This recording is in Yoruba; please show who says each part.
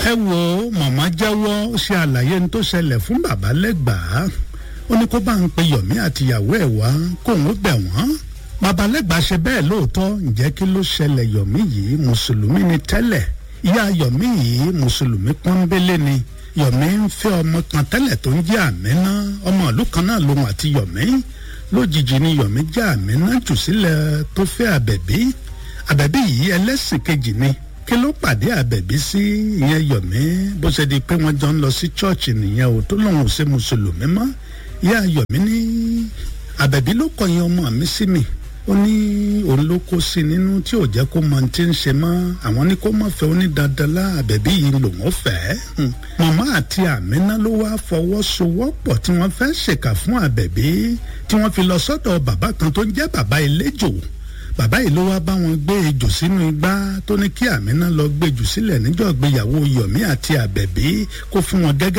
Speaker 1: ẹ wo màmá jẹ́wọ́ ó ṣe àlàyé ní tó ṣẹlẹ̀ fún bàbá lẹ́gbàá ó ní kó bá ń pe yọ̀mí àtìyàwó ẹ̀ wá kóun ó bẹ̀ wọ́n bàbá lẹ́gbàá ṣe bẹ́ẹ̀ lóòótọ́ ǹjẹ́ kí ló ṣẹlẹ̀ yọ̀mí yìí mùsùlùmí ni tẹ́lẹ̀ ìyá yọ̀mí yìí mùsùlùmí pọ́nbélé ni yọ̀mí ń fẹ́ ọmọ kan tẹ́lẹ̀ tó ń jẹ́ àmínà ọmọ ìlú kan náà lòun àti yọ̀mí lójijì ni yọ̀mí jẹ́ àmínà jù sílẹ̀ tó fẹ́ àbẹ̀bí àbẹ̀bí yìí ẹlẹ́sìn kejì ni kí ló pàdé àbẹ̀bí sí ìyẹn yọ̀mí bó ṣe di pé wọ́n jọ ń lọ sí chọ́ọ̀chì nìyẹn o tó lòun ò ṣe mùsùlùmí mọ́ ìyá yọ̀mí ní àbẹ̀bí ló kọ̀yìn ọmọ mi sí mi ó ní òun ló kó sí nínú tí ò jẹ́ kó mọ ti ń ṣe mọ́ àwọn ní kó má fẹ́ ó ní dandan lá àbẹ̀bí yìí lòun ó fẹ́ màmá àti àmínà ló wá fọwọ́sowọ́pọ̀ tí wọ́n fẹ́ ṣèkà fún àbẹ̀bí tí wọ́n fi lọ sọ́dọ̀ bàbá kan tó ń jẹ́ bàbá eléjò bàbá yìí ló wá bá wọn gbé ejò sínú igbá tó ní kí àmínà lọ gbé jù sílẹ̀ níjọ́ ìgbéyàwó yọ̀mí àti àbẹ̀bí kó fún wọn gẹ́gẹ́